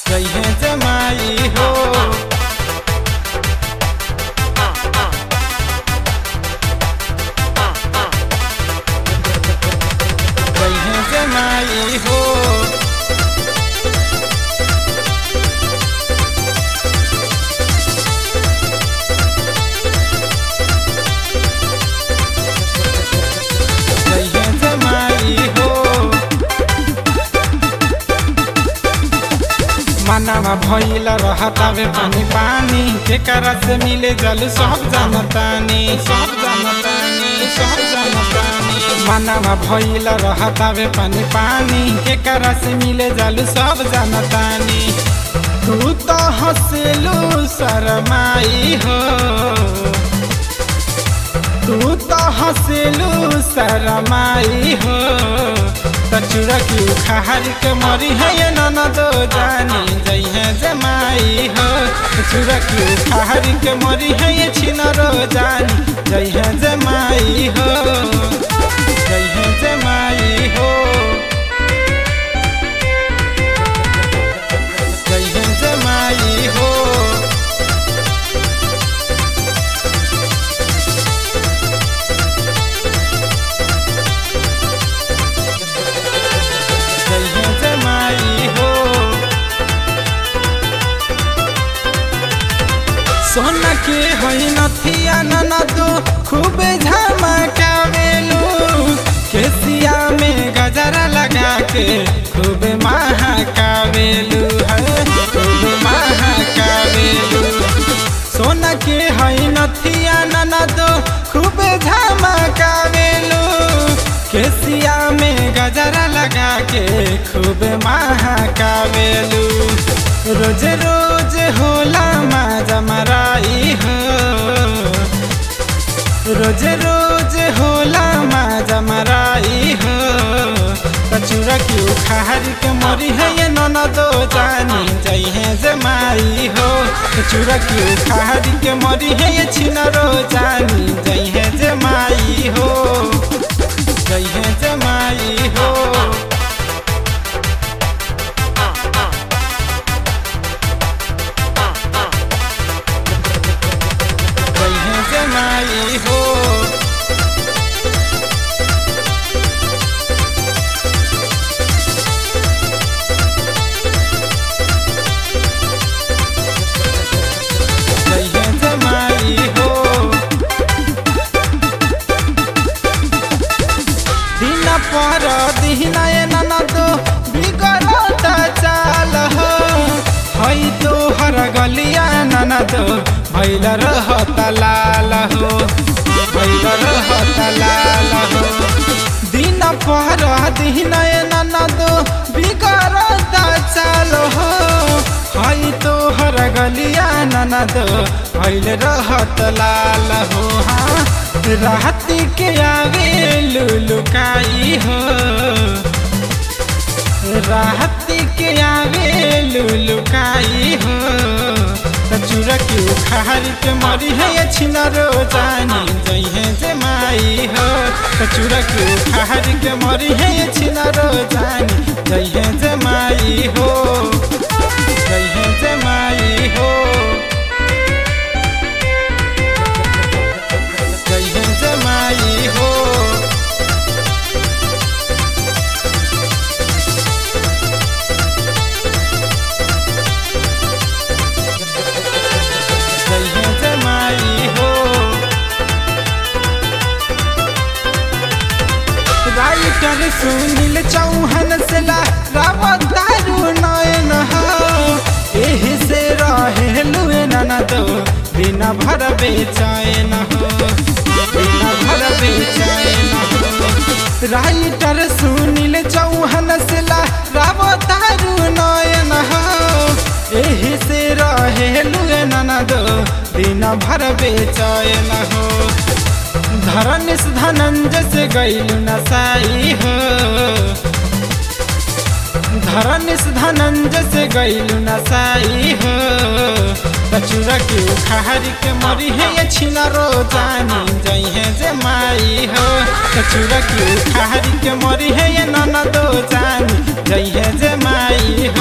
जइहे जमाई हो जइहे जमाई हो जइहे जमाई हो मानवा भइल रहतावे पानी पानी केकरा से मिले जल सब जानतानी सब जानतानी सब जानतानी मानवा भइल रहतावे पानी पानी केकरा से मिले जल सब जानतानी तू तो हंसलू शरमाई हो तू तो हंसलू शरमाई हो तचुरा की उखाड़ के मरी है ये ननदो जानी जइहे जमाई हो तचुरा की उखाड़ के मरी है ये छिनरो जानी जइहे जमाई हो जइहे जमाई हो जइहे जमाई हो जइहे जमाई हो सोना के होइ नथिया ननदो खूबे झमकावेलू केसिया में गजरा लगा के खूबे महकावेलू है खूबे महकावेलू सोना के होइ नथिया ननदो खूबे झमकावेलू केसिया में गजरा लगा के खूब महकावेलू रोज रोज होला माजा मराई हो रोज रोज होला माजा मराई हो कचूरा की उखाड़ के मरी है ये ननदो जानी जइहे जमाई हो कचूरा की उखाड़ के मरी है ये छिनरो जानी जइहे जमाई हो जइहे जमाई हो जइहे जमाई हो जइहे जमाई हो दिन पर दिन ननदो बिगड़त चाल हो है तोहर गलिया ननदो भैल रहत लाल हो भैल रहत लाल हो दिन पर दिन ननदो बिगड़त चाल हो है तोहर गलिया ननदो भैल रहत लाल हो हाँ रात के आवे लुलुकाई हो रात के आवे लुलुकाई हो कचूरा की उखाड़ के मरी है ये छिनरो जानी जइहे जमाई हो कचूरा की उखाड़ के मरी है ये छिनरो जानी जइहे जमाई हो जइहे जमाई हो जइहे जमाई हो जइहे जमाई हो राइटर सुनील चौहान से ला रावत दारू नयन हो एही से रहे लुए ननदो दिन भर बेचैन हो दिन भर बेचैन हो राइटर सुनील चौहान से ला रावत दारू नयन हो एही से रहे लुए ननदो दिन भर बेचैन हो धरनिस धनंजय से गैल नसाई हो धरनिस धनंजय से गैल नसाई हो कचूरा के उखाड़ के मरी है ये छिनरो जानी जइहे जे माई हो कचूरा के उखाड़ के मरी है ये ननदो जानी जइहे जे माई